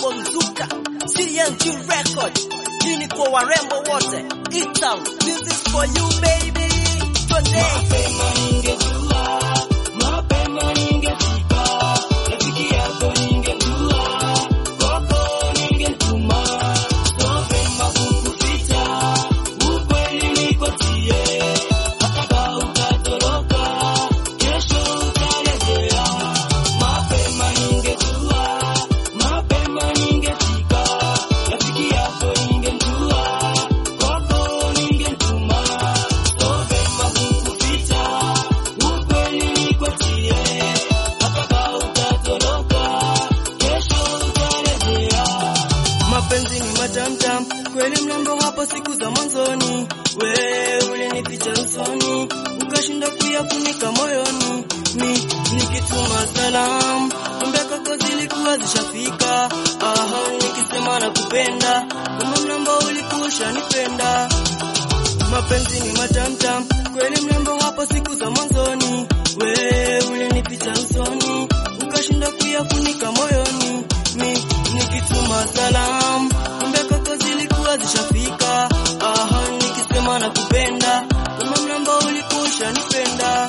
Amo Mzuka, CNG Record. Hii ni kwa warembo wote. E-Town, this is for you baby. Twende. Mapema ningejua, mapema ningefika, rafiki yako ningejua, kwako ningetuma, so vema kukuficha, ukweli nikotie, hata kama utatoroka, kesho utarejea. Mapema ningejua, mapema ningefika, rafiki yako ningemjua, kwako ningetuma, so vema kukuficha, ukweli nikotie, hata kama utatoroka, kesho utarejea. Mapenzi ni matamtam, kweli mrembo hapo siku za mwanzoni, we ulinificha usoni, ukashinda kuyafunika moyoni, mi nikituma salam, kumbe kwako zilikuwa zishafika. Aha, nikisema nakupenda, kumbe mrembo ulikuwa ushanipenda. Mapenzi ni matamtam, kweli mrembo hapo siku za mwanzoni, we ulinificha usoni, ukashinda kuyafunika moyoni, mi nikituma salam, kumbe kwako zilikuwa zishafika. Aha, nikisema nakupenda, kumbe mrembo ulikuwa ushanipenda.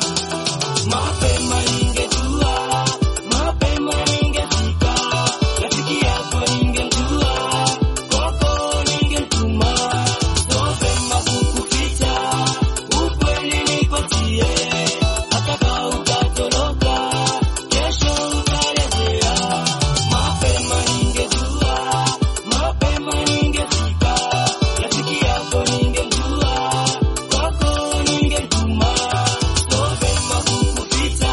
Mapema ningejua, mapema ningefika, rafiki yako ningejua, kwako ningetuma, so vema kukuficha, ukweli nikotie, hata kama utatoroka, kesho utarejea. Mapema ningejua, mapema ningefika, rafiki yako ningejua, kwako ningetuma, so vema kukuficha,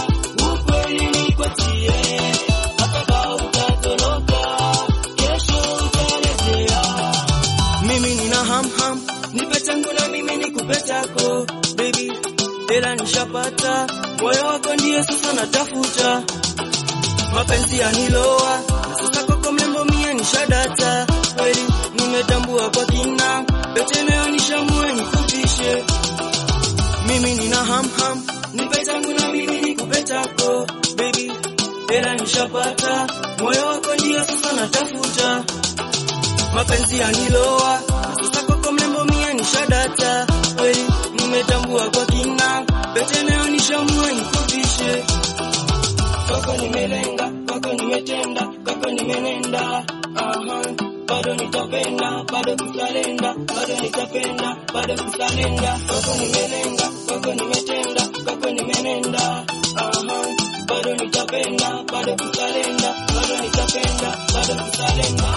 ukweli nikotie, hata kama utatoroka, kesho utarejea. Mimi nina ham ham, nipe changu na mimi nikupe chako baby, ila nishapata moyo wako ndiye sasa natafuta, mapenzi yaniloa na sasa kwako mrembo mie nishadata, kweli nimetambua kwa kina, pete nayo nishamue nikuvishe mimi nina ham ham, nipe changu na mimi nikupe chako baby, ila nishapata moyo wako ndiye sasa natafuta mapenzi yaniloa na sasa kwako mrembo mie nishadata, kweli nimetambua kwa kina, pete nayo nishamue nikuvishe kwako nimelenga, kwako nimetenda, kwako nimenenda, aha, bado nitapenda, bado kusalenda, bado nitapenda, bado kusalenda, kwako nimelenga, kwako nimetenda, kwako nimenenda, aha, bado nitapenda, bado kusalenda, bado nitapenda, bado kusalenda.